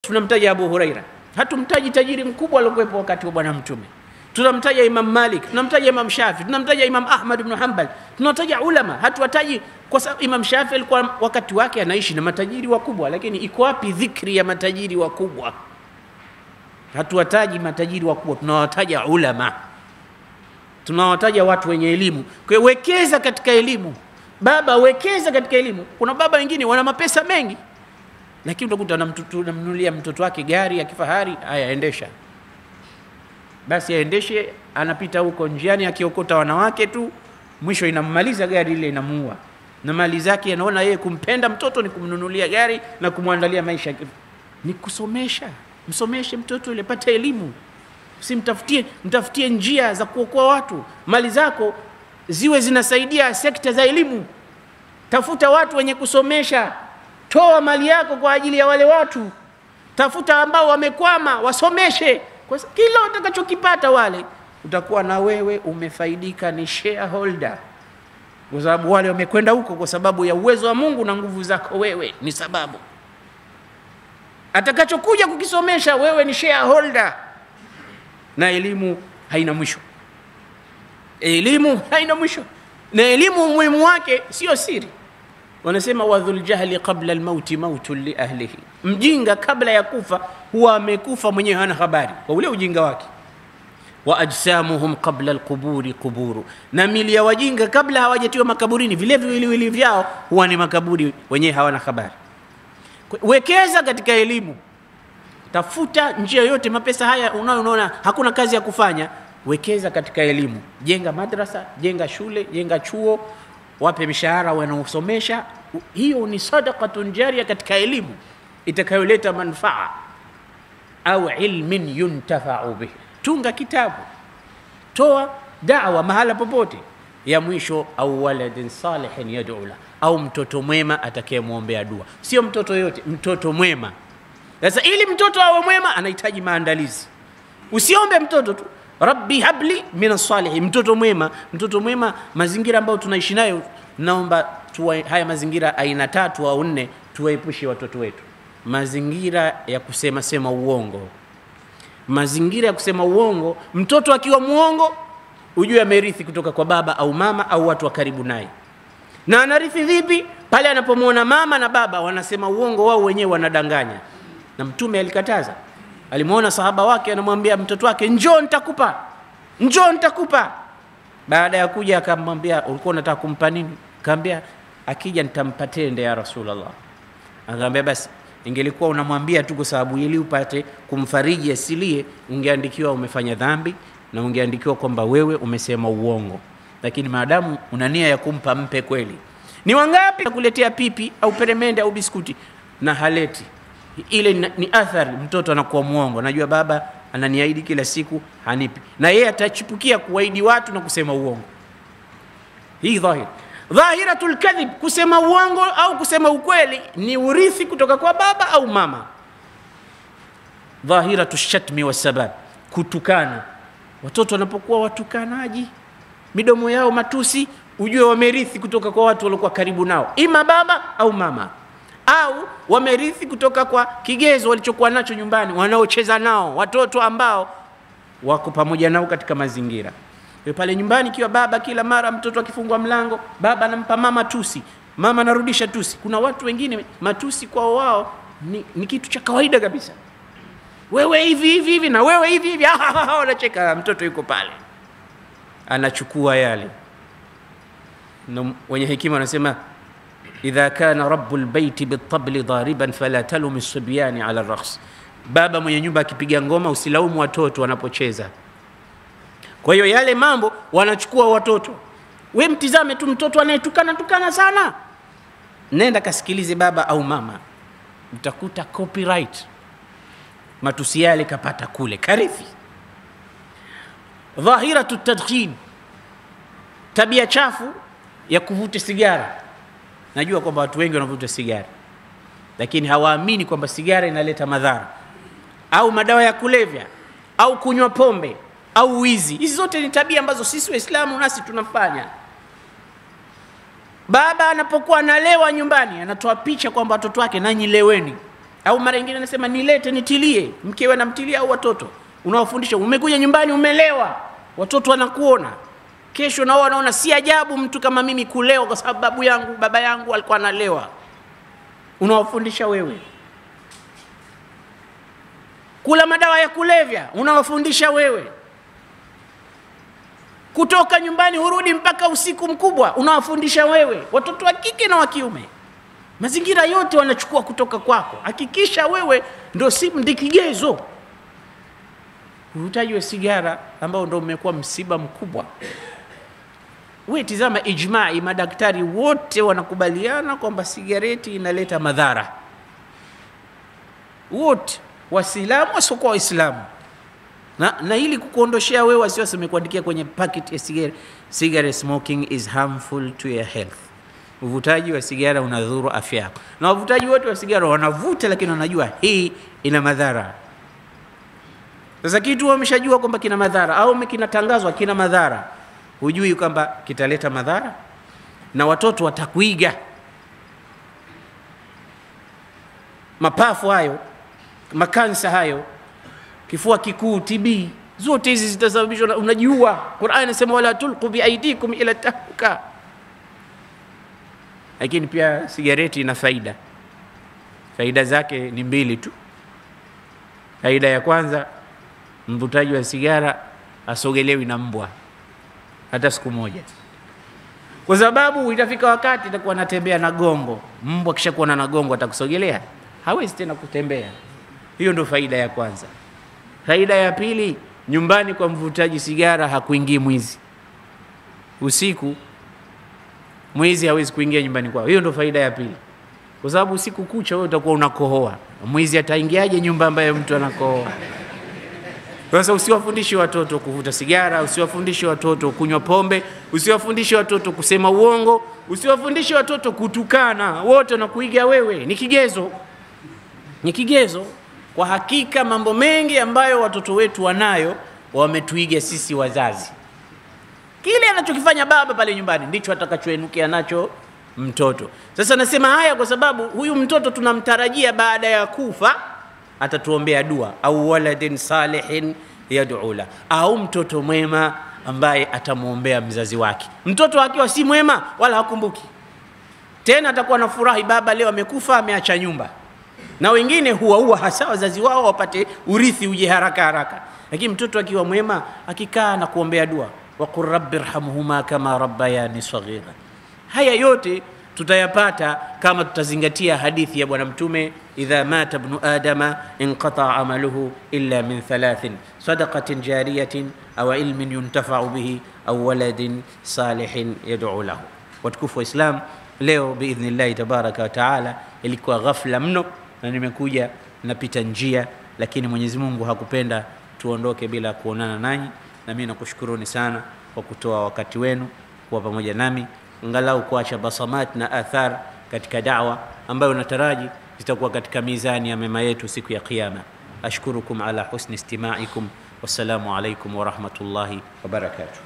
tunamtaja Abu Huraira, hatumtaji tajiri mkubwa aliokuwepo wakati wa Bwana Mtume. Tunamtaja Imam Malik, tunamtaja Imam Shafi, tunamtaja Imam Ahmad ibn Hanbal, tunataja ulama. Hatuwataji kwa sababu Imam Shafi alikuwa wakati wake anaishi na matajiri wakubwa, lakini iko wapi dhikri ya matajiri wakubwa? Hatuwataji matajiri wakubwa, tunawataja ulama, tunawataja watu wenye elimu. Kwa hiyo wekeza katika elimu, baba, wekeza katika elimu. Kuna baba wengine wana mapesa mengi lakini utakuta namnunulia mtoto wake gari ya kifahari, haya endesha basi, aendeshe. Anapita huko njiani akiokota wanawake tu, mwisho inammaliza gari ile, inamuua na mali zake. Anaona yeye kumpenda mtoto ni kumnunulia gari na kumwandalia maisha. Ni kusomesha, msomeshe mtoto ile, pata elimu, simtafutie, mtafutie njia za kuokoa watu. Mali zako ziwe zinasaidia sekta za elimu. Tafuta watu wenye kusomesha Toa mali yako kwa ajili ya wale watu, tafuta ambao wamekwama, wasomeshe. Kwa kila utakachokipata wale, utakuwa na wewe umefaidika, ni shareholder, kwa sababu wale wamekwenda huko kwa sababu ya uwezo wa Mungu na nguvu zako wewe ni sababu. Atakachokuja kukisomesha wewe ni shareholder, na elimu haina mwisho. Elimu haina mwisho, na elimu umuhimu wake sio siri wanasema wadhul jahli qabla almauti mautun li ahlihi, mjinga kabla ya kufa huwa amekufa mwenyewe, hana habari kwa ule ujinga wake. Wa ajsamuhum qabla alquburi quburu, na mili ya wajinga kabla hawajatiwa makaburini, vile viwiliwili vyao huwa ni makaburi, wenyewe hawana habari. Wekeza katika elimu, tafuta njia yoyote. Mapesa haya unayoona hakuna kazi ya kufanya, wekeza katika elimu, jenga madrasa, jenga shule, jenga chuo wape mishahara wanaosomesha. Hiyo ni sadaqatun jaria katika elimu itakayoleta manfaa, au ilmin yuntafau bihi. Tunga kitabu, toa dawa mahala popote. Ya mwisho, au waladin salihin yad'u la, au mtoto mwema atakayemwombea dua. Sio mtoto yote, mtoto mwema. Sasa ili mtoto awe mwema anahitaji maandalizi. Usiombe mtoto tu Rabbi habli min salihin, mtoto mwema. Mtoto mwema, mazingira ambayo tunaishi nayo, naomba tuwa, haya mazingira aina tatu au nne tuwaepushe watoto wetu. Mazingira ya kusema sema uongo, mazingira ya kusema uongo. Mtoto akiwa muongo, ujue amerithi kutoka kwa baba au mama au watu wa karibu naye. Na anarithi vipi? Pale anapomwona mama na baba wanasema uongo, wao wenyewe wanadanganya, na Mtume alikataza alimwona sahaba wake anamwambia mtoto wake, njoo nitakupa, njoo nitakupa. Baada ya kuja akamwambia, ulikuwa unataka kumpa nini? Akamwambia, akija nitampa tende ya Rasulullah. Akamwambia, basi ingelikuwa unamwambia tu kwa sababu ili upate kumfariji asilie, ungeandikiwa umefanya dhambi na ungeandikiwa kwamba wewe umesema uongo, lakini maadamu una nia ya kumpa, mpe kweli. Ni wangapi kuletea pipi au peremende au biskuti na haleti ile ni athari, mtoto anakuwa mwongo. Najua baba ananiahidi kila siku, hanipi, na yeye atachipukia kuahidi watu na kusema uongo. Hii dhahir dhahiratul kadhib, kusema uongo au kusema ukweli ni urithi kutoka kwa baba au mama. Dhahiratu shatmi wasabab, kutukana. Watoto wanapokuwa watukanaji, midomo yao matusi, ujue wamerithi kutoka kwa watu waliokuwa karibu nao, ima baba au mama au wamerithi kutoka kwa kigezo walichokuwa nacho nyumbani, wanaocheza nao, watoto ambao wako pamoja nao katika mazingira pale nyumbani. Ikiwa baba kila mara mtoto akifungwa mlango, baba anampa mama tusi, mama anarudisha tusi. Kuna watu wengine matusi kwao wao ni, ni kitu cha kawaida kabisa. Wewe hivi hivi hivi na wewe hivi hivi, wanacheka. Mtoto yuko pale anachukua yale, na wenye hekima wanasema idha kana rabu lbeiti bitabli dhariban fala talumi sibyani ala rakhs, baba mwenye nyumba akipiga ngoma usilaumu watoto wanapocheza. Kwa hiyo yale mambo wanachukua watoto. We mtizame tu mtoto anayetukana tukana sana, nenda kasikilize baba au mama, utakuta copyright matusi yale kapata kule karithi. Dhahiratu tadkhin, tabia chafu ya kuvuta sigara Najua kwamba watu wengi wanavuta sigara, lakini hawaamini kwamba sigara inaleta madhara, au madawa ya kulevya, au kunywa pombe, au wizi. Hizi zote ni tabia ambazo sisi Waislamu nasi tunafanya. Baba anapokuwa analewa nyumbani, anatoa picha kwamba watoto wake, nanyi leweni, au mara nyingine anasema nilete nitilie, mkewe anamtilia au watoto, unawafundisha. Umekuja nyumbani umelewa, watoto wanakuona, kesho nao wanaona si ajabu mtu kama mimi kulewa, kwa sababu babu yangu baba yangu alikuwa analewa. Unawafundisha wewe. Kula madawa ya kulevya, unawafundisha wewe. Kutoka nyumbani hurudi mpaka usiku mkubwa, unawafundisha wewe, watoto wa kike na wa kiume mazingira yote wanachukua kutoka kwako. Hakikisha wewe ndo si ndikigezo. Uvutaji wa sigara ambao ndo umekuwa msiba mkubwa. We tizama ijmai, madaktari wote wanakubaliana kwamba sigareti inaleta madhara, wote Waislamu wasiokuwa Waislamu na, na ili kukuondoshea wewe wasiwasi, umekuandikia kwenye packet ya sigara, cigarette smoking is harmful to your health uvutaji wa sigara unadhuru afya yako, na wavutaji wote wa sigara wanavuta, lakini wanajua hii ina madhara. Sasa kitu wameshajua kwamba kina madhara au kinatangazwa kina madhara, hujui kwamba kitaleta madhara, na watoto watakuiga. Mapafu hayo, makansa hayo, kifua kikuu, TB, zote hizi zitasababishwa, unajiua. Qur'an inasema wala tulqu biaidikum ila tahluka lakini pia sigareti ina faida. Faida zake ni mbili tu. Faida ya kwanza, mvutaji wa sigara asogelewi na mbwa hata siku moja, kwa sababu itafika wakati itakuwa anatembea na gongo. Mbwa kisha kuona na gongo atakusogelea, hawezi tena kutembea. Hiyo ndio faida ya kwanza. Faida ya pili, nyumbani kwa mvutaji sigara hakuingii mwizi usiku mwizi hawezi kuingia nyumbani kwao. Hiyo ndo faida ya pili, kwa sababu usiku kucha wewe utakuwa unakohoa. Mwizi ataingiaje nyumba ambayo mtu anakohoa? Sasa usiwafundishe watoto kuvuta sigara, usiwafundishe watoto kunywa pombe, usiwafundishe watoto kusema uongo, usiwafundishe watoto kutukana. Wote wanakuiga wewe, ni kigezo, ni kigezo. Kwa hakika mambo mengi ambayo watoto wetu wanayo wametuiga sisi wazazi kile anachokifanya baba pale nyumbani ndicho atakachoenukia nacho mtoto. Sasa nasema haya kwa sababu huyu mtoto tunamtarajia baada ya kufa atatuombea dua, au waladin salihin yad'u la, au mtoto mwema ambaye atamwombea mzazi wake. Mtoto akiwa si mwema wala hakumbuki tena, atakuwa na furahi, baba leo amekufa, ameacha nyumba, na wengine huwaua hasa wazazi wao wapate urithi uje haraka haraka. Lakini mtoto akiwa mwema, akikaa na kuombea dua waqul rabbi rhamhuma kama rabbayani saghira. Haya yote tutayapata kama tutazingatia hadithi ya Bwana Mtume, idha mata ibnu adama inqata amaluhu illa min thalathin sadaqatin jariyatin au ilmin yuntafau bihi au waladin salihin yad'u lahu. Watukufu wa Islam, leo biidhnillahi tabaraka wa taala ilikuwa ghafla mno na nimekuja napita njia, lakini Mwenyezi Mungu hakupenda tuondoke bila kuonana nanyi na mimi nakushukuruni sana kwa kutoa wakati wenu kuwa pamoja nami, angalau kuacha basamat na athar katika dawa ambayo nataraji zitakuwa katika mizani ya mema yetu siku ya Kiyama. Ashkurukum ala husni istimaikum. Wassalamu alaikum warahmatullahi wabarakatuh.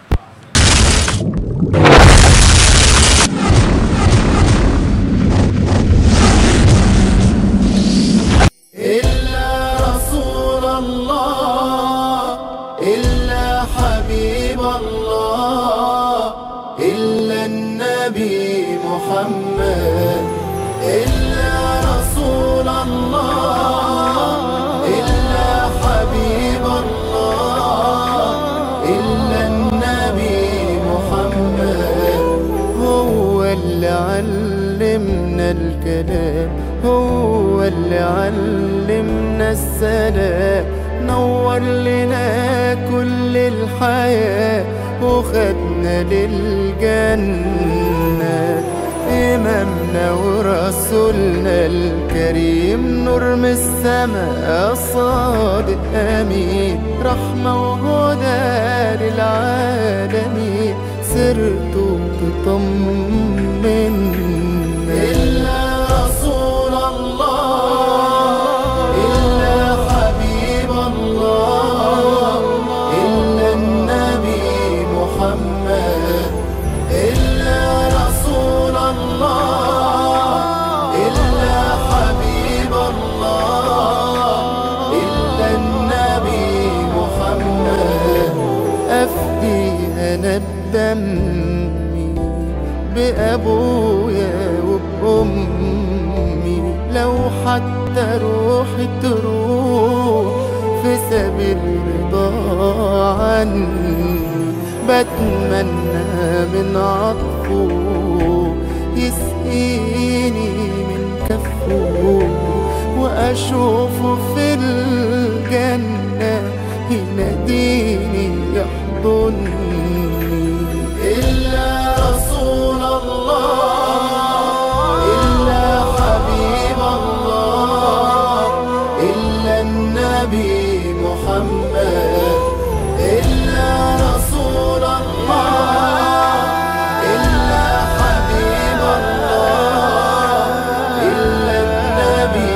إلا رسول الله إلا حبيب الله إلا النبي محمد إلا رسول الله إلا حبيب الله إلا النبي محمد هو اللي علمنا الكلام هو اللي علمنا السلام نور لنا كل الحياة وخدنا للجنة إمامنا ورسولنا الكريم نور من السماء صادق أمين رحمة وهدى للعالمين سرته تطمنا إلا رسول الله إلا حبيب الله إلا النبي محمد إلا رسول الله إلا حبيب الله دمي بأبويا وبأمي لو حتى روحي تروح في سبيل رضا عني بتمنى من عطفه يسقيني من كفه وأشوفه في الجنة يناديني يحضني إلا رسول الله إلا حبيب الله إلا النبي محمد إلا رسول الله إلا حبيب الله إلا النبي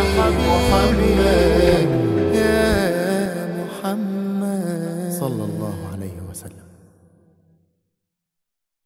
محمد يا محمد صلى الله عليه وسلم